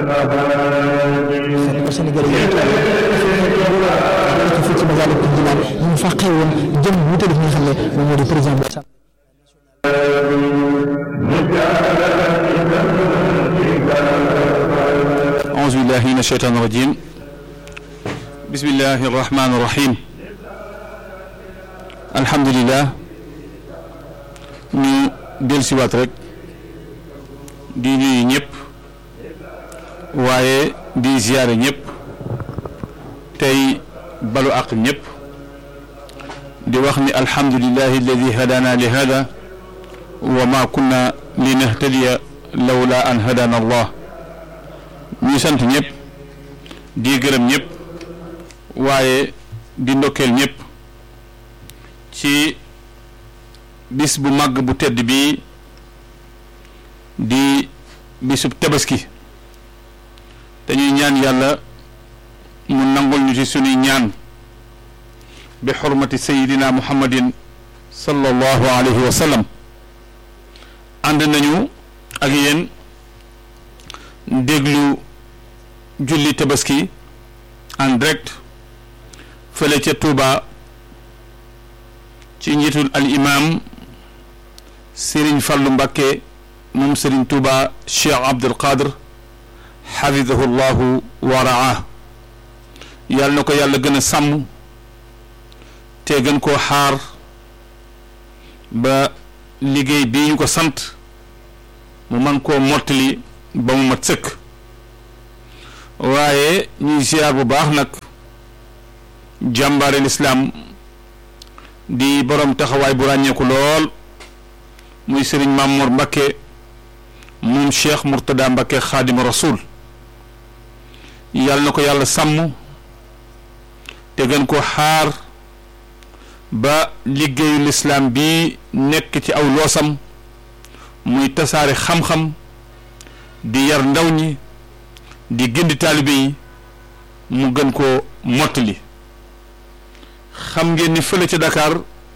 ko Sénégal yi fii ci Masaalikul Jinaan ñu fàqee woon jëm wuute def nga xam ne moom moo di président bi أعوذ بالله من الشيطان الرجيم بسم الله الرحمن الرحيم الحمد لله ñu dellusiwaat rek di nuyu ñëpp waaye di ziyaare ñëpp tey balu àq ñëpp di wax ni alhamdulillahi alladi hadana li hada wa ma kunna linahtadiya lawla an hadana allah ñuy sant ñëpp di gërëm ñëpp waaye di ndokkeel ñëpp ci bis bu màgg bu tedd bi di bisub tabaski dañuy ñaan yàlla mu nangul ñu ci sunuy ñaan bi xurmati sayidina muhammadin sallallahu alayhi wa sallam ànd nañu ak yéen déglu julli tabaski en direct fële ca Touba ci njiitul al imam Serigne Fallou Mbakke moom Serigne Touba Cheikh Abdul Qadir xafidahu llahu wa raa yàlla na ko yàlla gën a sàmm te gën koo xaar ba liggéey bii ñu ko sant mu man koo mottali ba mu mat sëkk waaye ñuy ziar bu baax nag jàmbaare lislaam di borom taxawaay bu ràññeeku lool muy sëriñ Mamour Mbakke moom Cheikh Mourtada Mbakke xaadima rasul yàlla na ko yàlla sàmm te gën ko xaar ba liggéeyu lislaam bi nekk ci aw loosam muy tasaare xam-xam di yar ndaw ñi di gindi taalibe yi mu gën koo mottali xam ngeen ni fële ca Dakar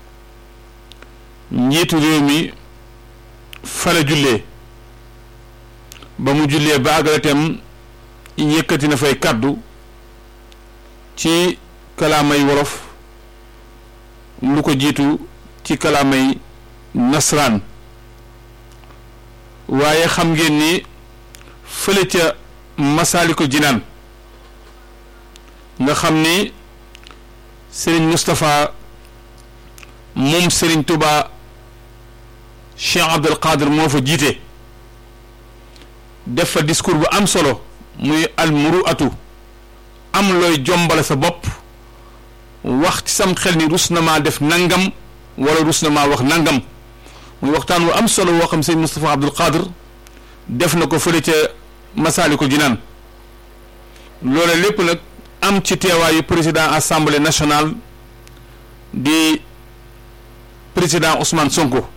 njiitu réew mi fala jullee ba mu jullee ba àggale itam yëkkati na fay kàddu ci kalaamay wolof lu ko jiitu ci kalaamay nasraan waaye xam ngeen ni fële ca Masaalikul Jinaan nga xam ni Serigne Moustapha moom Serigne Touba Cheikh Abdul Qadir moo fa jiite def fa discours bu am solo muy almuruatu am looy jombale sa bopp wax ci sam xel ni rus na maa def nangam wala rus na maa wax nangam muy waxtaan wu am solo woo xam Serigne Moustapha Abdul Qadir def na ko fële ca Masaalikul Jinaan loole lépp nag am ci teewaayu président assemblée nationale di président Ousmane Sonko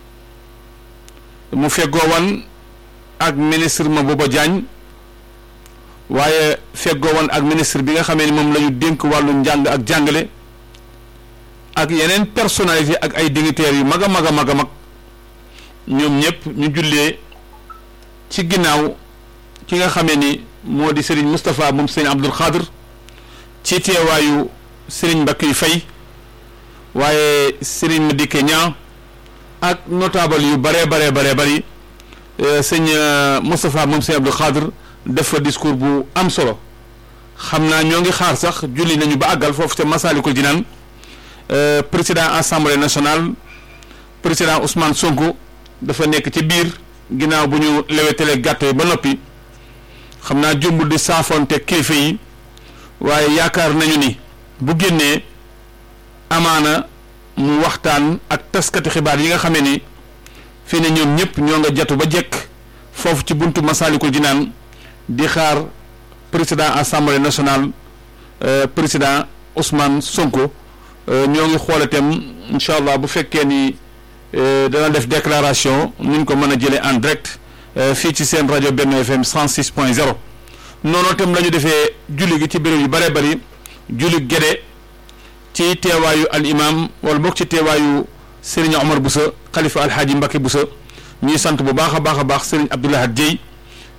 mu feggoo wan ak ministre Mabouba Diagne waaye feggoo wan ak ministre bi nga xamee ni moom la ñu dénk wàllu njàng ak jàngale ak yeneen personnalité ak ay dignitaires yu mag a mag a mag a mag ñoom ñëpp ñu jullee ci ginnaaw ki nga xamee ni moo di Serigne Moustapha moom Serigne Abdul Xaadir ci teewaayu Serigne Mbacke Faye waaye Serigne Madické Niang ak notable yu bare bare bare bari sëñ Moustapha moom Serigne Abdul Xaadir def fa discours bu am solo xam naa ñoo ngi xaar sax julli nañu ba àggal foofu ca Masaalikul Jinaan président assemblée nationale président Ousmane Sonko dafa nekk ci biir ginnaaw bu ñu lewetale gàtt yi ba noppi xam naa jumbul di saafonte kilifa yi waaye yaakaar nañu ni bu génnee amaana mu waxtaan ak taskati xibaar yi nga xamee ni fii ne ñoom ñëpp ñoo nga jatu ba jekk foofu ci buntu Masaalikul Jinaan di xaar président assemblée nationale président Ousmane Sonko ñoo ngi xool itam incha allah bu fekkee ni dana def déclaration nu ñu ko mën a jëlee en direct fii ci seen rajo Benno FM 106 point 0 noonu itam la ñu defee julli gi ci béréb yu bare bari julli gede ci teewaayu al imam wala boog ci teewaayu Serigne Omar Boussa xalifa alhaaji Mbacke Boussa ñuy sant bu baax a baax a baax Serigne Abdoulahad Dieye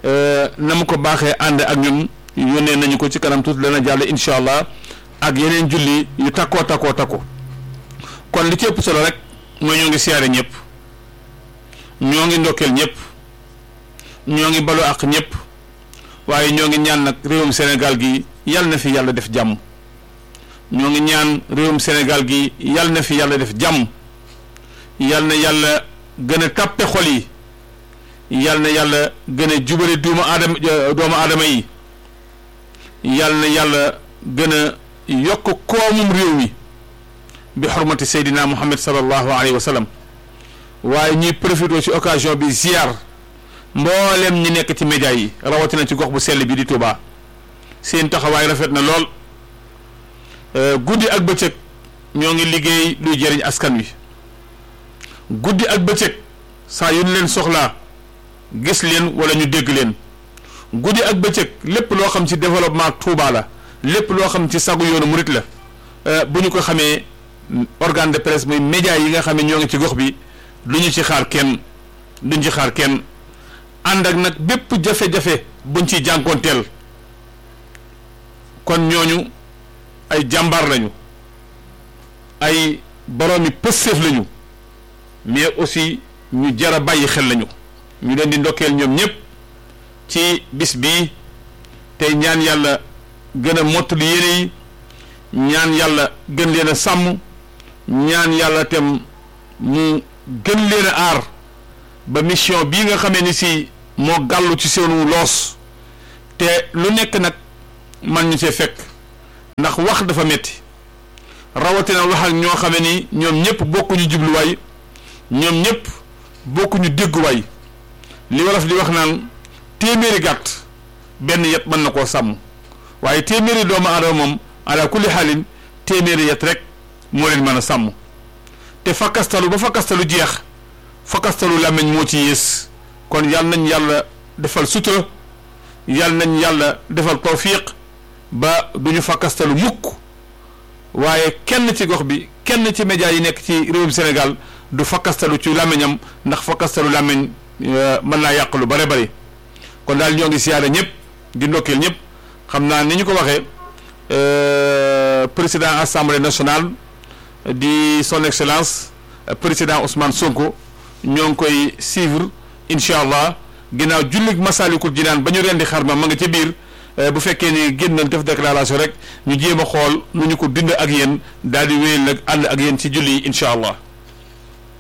na mu ko baaxee ànd ak ñun yónnee nañu ko ci kanam tuuti dana jàll incha allah ak yeneen julli yu takkoo takkoo takku kon li ci ëpp solo rek mooy ñoo ngi siyaare ñëpp ñoo ngi ndokkeel ñëpp ñoo ngi balu ak ñëpp waaye ñoo ngi ñaan nag réewum Sénégal gi yal na fi yàlla def jàmm ñoo ngi ñaan réewum Sénégal gi yal na fi yàlla def jàmm yal na yàlla gën a tàppe xol yi yal na yàlla gën a jubale doomu aadama doomu aadama yi yal na yàlla gën a yokk koomum réew mi bi xurmati Seydina Muhammad sallallahu alayhi wa sallam waaye ñuy profité ci occasion bi ziar mboolem ñi nekk ci média yi rawatina ci gox bu sell bi di Touba seen taxawaay rafet na lool guddi ak bëccëg ñoo ngi liggéey luy jëriñ askan wi guddi ak bëccëg saa yu ñu leen soxlaa gis leen wala ñu dégg leen guddi ak bëccëg lépp loo xam ci développement Touba la lépp loo xam ci sagu yoonu murit la bu ñu ko xamee organe de presse muy média yi nga xam ne ñoo ngi ci gox bi du ñu ci xaar kenn duñ ci xaar kenn ànd ak nag bépp jafe-jafe buñ ci jànkoonteel kon ñooñu ay jàmbaar lañu ay boroomi pësséef lañu mais aussi ñu jar a bàyyi xel lañu ñu leen di ndokkeel ñoom ñëpp ci bis bii tey ñaan yàlla gën a mottali yéene yi ñaan yàlla gën leen a sàmm ñaan yàlla tem mu gën leen a aar ba mission bii nga xamee ni si moo gàllu ci seenu loos te lu nekk nag man ñu see fekk ndax wax dafa metti rawatina wax ak ñoo xamee ni ñoom ñëpp bokkuñu jubluwaay ñoom ñëpp bokkuñu dégguwaay li wolof di wax naan téeméeri gàtt benn yet mën na koo sàmm waaye téeméeri doomu aadama moom ala kulli xaalin téeméeri yet rek moo leen mën a sàmm te fakkastalu ba fakkastalu jeex fakkastalu làmmiñ moo ci yées kon yal nañ yàlla defal sutura yal nañ yàlla defal tawfiq ba du ñu fakkastalu mukk waaye kenn ci gox bi kenn ci média yi nekk ci réewum Sénégal du fakkastalu ci làmmiñam ndax fakkastalu làmmiñ mën naa yàq lu bare bari kon daal ñoo ngi siyaare ñëpp di ndokkeel ñëpp xam naa ni ñu ko waxee président assemblée nationale di son excellence président Ousmane Sonko ñoo ngi koy suivre incha allah ginnaaw jullig Masalikul Jinaan ba ñu rendi xar ma ma nga ca biir bu fekkee ni génn nañ def déclaration rek ñu jéem a xool nu ñu ko dind ak yéen daal di wéyal nag ànd ak yéen ci julli yi incha allah.